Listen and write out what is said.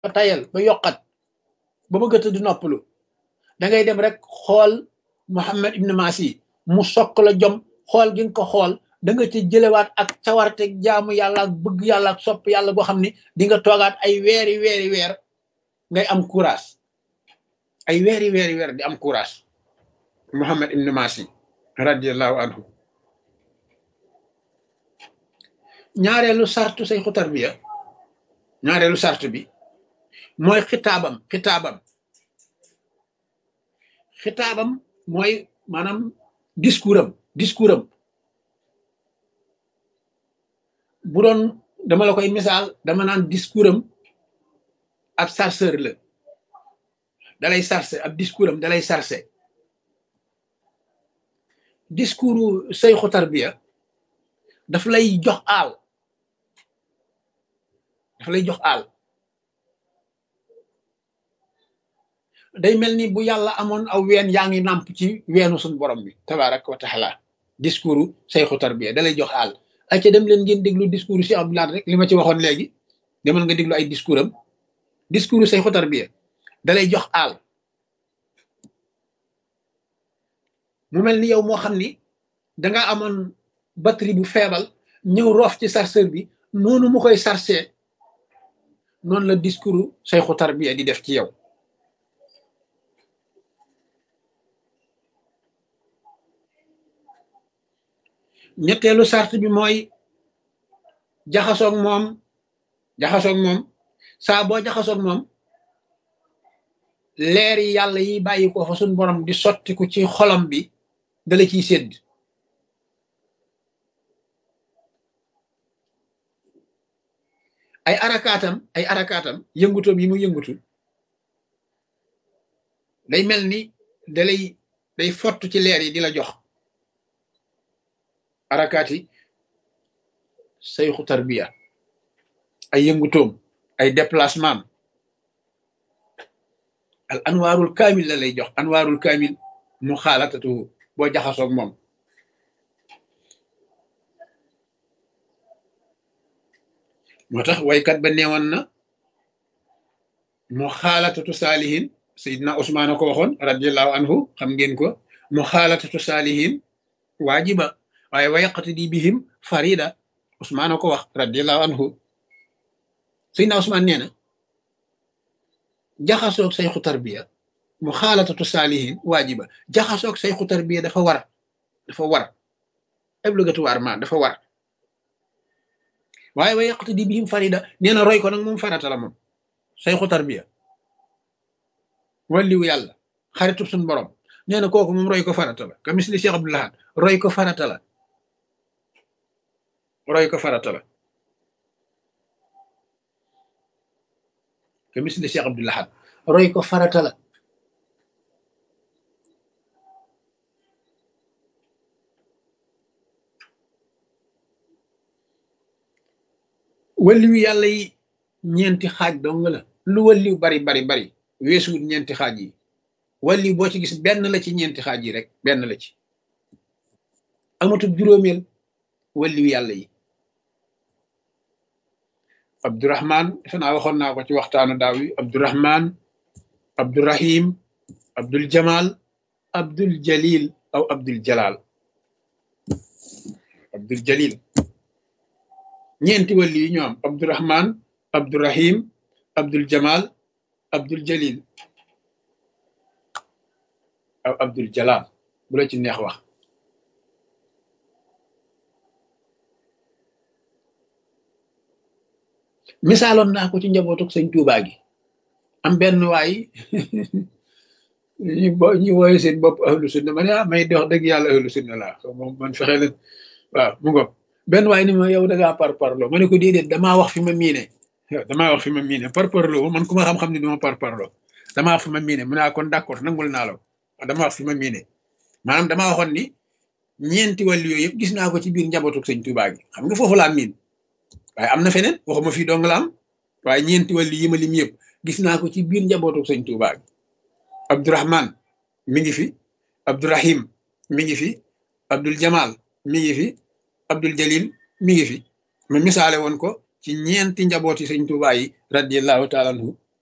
tayal ba yokkat ba bëgg a tëdd noppalu da ngay dem rek xool Muhammad ibn Masi mu sokk la jom xool gi nga ko xool da nga ci jëlewaat ak cawarte jaamu yàlla ak bëgg yàlla ak sopp yàlla boo xam ne di nga toogaat ay weeri weeri weer ngay am courage ay weeri weeri weer di am courage Muhammad ibn Masi radiallahu anhu ñaareelu sartu sayxu tarbiya ñaareelu sart bi mooy xitaabam xitaabam xitaabam mooy maanaam discours am discours am bu doon dama la koy misaal dama naan discours am ab sarceur la dalay sarse ab discours am dalay sarse discours sayxu tarbiya daf lay jox aal daf lay jox aal day mel ni bu yàlla amoon aw ween yaa ngi nàmp ci weenu suñ borom bi tabaraka wa taala discours sayxu tarbiya da lay jox aal ay ca dem leen ngeen déglu discours si Abdoulaye rek li ma ci waxoon léegi demal nga déglu ay discours am discours sayxu tarbiya da lay jox aal mu mel ni yow moo xam ni danga amoon batterie bu feebal ñëw roof ci chargeur bi noonu mu koy chargé noonu la discours sayxu tarbiya di def ci yow ñetteelu sart bi mooy jaxasoog moom jaxasoog moom saa boo jaxasoog moom leer yi yàlla yi bàyyi ko fa suñ borom di sottiku ci xolam bi dala ciy sédd ay arakaatam ay arakaatam yëngutoom yi mu yëngutu day mel ni dalay day fott ci leer yi di la jox arakaati sayxu tarbiya ay yëngutoom ay déplacement al anwaarul kaamil la lay jox anwaarul kaamil mu xaalatatu boo jaxasoog moom moo tax waykat ba neewoon na mu xaalatatu saalihin sayidna Usmaan ko waxoon radiallahu anhu xam ngeen ko mu xaalatatu saalihin waajiba waaye wayaqati di bihim farida Usmaan ko wax radiallahu anhu sayidna Usmaan nee na jaxasoog sayxu tarbiya mu xaalatatu saalihin waajiba jaxasoog sayxu tarbiya dafa war dafa war obligatoirement dafa war waaye wa yaqti di bihim farida nee na roy ko nag moom farata la moom sayxu tarbiya walliwu yàlla xaritub suñ borom nee na kooku moom roy ko farata la ka misli Cheikh Abdou Lahad roy ko farata la roy ko farata la ka misli Cheikh Abdou Lahad roy ko farata la walliwu yàlla yi ñeenti xaaj dong la lu walliw bari bari bari weesuwut ñeenti xaaj yi walliw boo ci gis benn la ci ñeenti xaaj yi rek benn la ci amatul juróomeel walliw yàlla yi abdurahman defe naa waxoon naa ko ci waxtaanu daaw yi abdurahman abdurahim abdul jamal abdul jalil aw abdul jalal abdul jalil ñeenti wàlli yi ñoo am abdurahman abdurahim abdul jamal abdul jalil aw abdul jalal bu la ci neex wax misaaloon naa ko ci njabootuk sëñ Tuubaa gi am benn waay ñu bo ñu wooye seen bopp ahlu sunna ma ne ah may dox dëgg yàlla ahlu sunna laa moom man fexe leen waaw mu ngoog benn waay ni ma yow da ngaa par parloo ma ne ko déedéet damaa wax fi ma miine damaa wax fi ma miine par parloo man ku ma xam-xam ne duma par parloo damaa wax fi ma miine mu ne kon d'accord nangul naa la damaa wax fi ma miine maanaam damaa waxoon ni ñeenti wàll yooyu yëpp gis naa ko ci biir njabootu sëñ Tuubaa gi xam nga foofu laa miin waaye am na feneen waxuma fii dong la am waaye ñeenti wàll yi ma lim yëpp gis naa ko ci biir njabootu sëñ Tuubaa gi Abdourahman mi ngi fi Abdourahim mi ngi fi Abdul Jamal mi ngi fi Abdul Jalil mi ngi fi ma misaale woon ko ci ñeenti njabooti sëñ Tuubaa yi radiallahu taala anhu